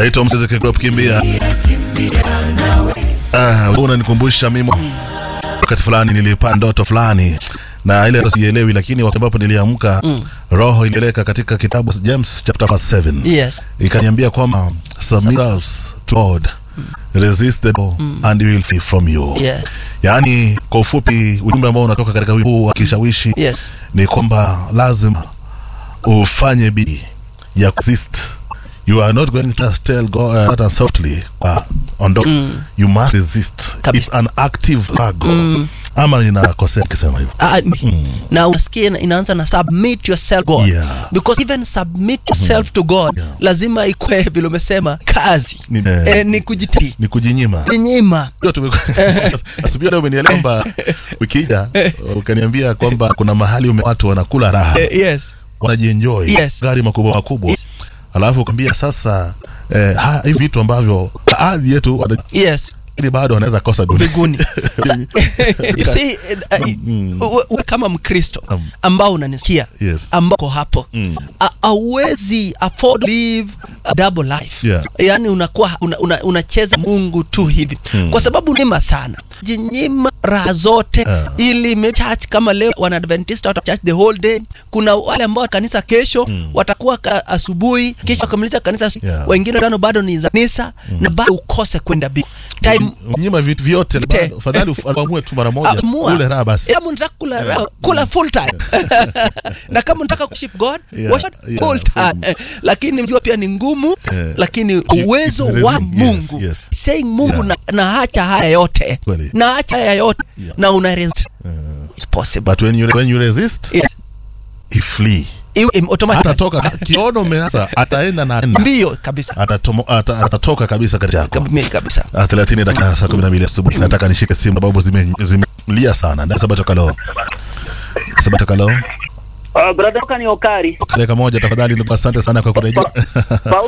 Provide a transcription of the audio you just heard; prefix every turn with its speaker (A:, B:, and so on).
A: anaitwa Mzee Kiklop kimbia. Ah, wewe unanikumbusha mimi wakati fulani nilipata ndoto fulani na ile ndoto sielewi, lakini wakati ambapo niliamka roho ilipeleka katika kitabu James chapter 7
B: Yes.
A: ikaniambia kwamba submit yourselves to God resist the devil and he will flee from you.
B: Yeah.
A: Yaani kwa ufupi ujumbe ambao unatoka katika wimbo huu wa kishawishi
B: Yes.
A: ni kwamba lazima ufanye bidii ya resist. You are not going to just tell God uh, softly uh, ondoka. You must resist.
B: Kabisa.
A: It's an active struggle. Ama ninakosea kisema hivyo.
B: Ah, na unasikia ina- inaanza na submit yourself God
A: Yeah.
B: because even submit yourself to God
A: Yeah.
B: lazima ikwe vile umesema kazi
A: Ni-
B: eh, ni kujitahidi
A: Ni kujinyima.
B: nyima
A: Ndio tume- asubuhi leo umenielewa kwamba ukija ukaniambia kwamba kuna mahali ume watu wanakula raha
B: eh, yes
A: wanajienjoy
B: Yes.
A: gari makubwa makubwa
B: Yes.
A: alafu ukaambia sasa eh, ha- hivi vitu ambavyo baadhi yetu wana-
B: yes
A: lakini bado wanaweza kosa dunia
B: mbinguni Sa- you see, uh, uh, uh, kama mkristo
A: Um.
B: ambao unanisikia
A: Yes.
B: ambao uko hapo
A: Mm.
B: a- hauwezi afford live a double life
A: Yeah.
B: yaani unakuwa una, una, unacheza mungu tu hivi kwa sababu nima sana jinyima raha zote
A: Yeah.
B: ili me- church kama leo wanaadventista wata church the whole day kuna wale ambao kanisa kesho watakuwa ka, asubuhi kisha wakamaliza kanisa asu-
A: Yeah.
B: wengine tano bado ni za kanisa na bado ukose kwenda bi time
A: nyima vitu vyote
B: Te.
A: bado, fadhali uf- uamue tu mara moja
B: Amua.
A: ule raha basi
B: kama unataka kula raha, kula full time na kama unataka kuship god
A: Yeah,
B: worship
A: yeah,
B: full time lakini mjua pia ni ngumu
A: Eh,
B: lakini
A: Ki-
B: uwezo
A: it's
B: wa
A: resisting, yes,
B: mungu
A: yes.
B: saying mungu
A: Yeah.
B: na, na acha haya yote
A: Kweli.
B: na acha haya yote
A: Yeah.
B: na una resist it's possible
A: but when you, when you resist
B: yes.
A: he flee
B: Iwe- im- automatic
A: atatoka kiono umeanza ataenda na enda
B: mbio kabisa
A: Atatomo, ata, atatoka kabisa kati yako
B: Kab- kabisa
A: Ah, 30 dakika saa 12 asubuhi nataka nishike simu sababu zime- zimelia sana ndio sababu kalo sababu kalo
C: Uh, brother Oka ni Okari.
A: dakika moja tafadhali ndugu asante sana kwa kurejea
C: Paulo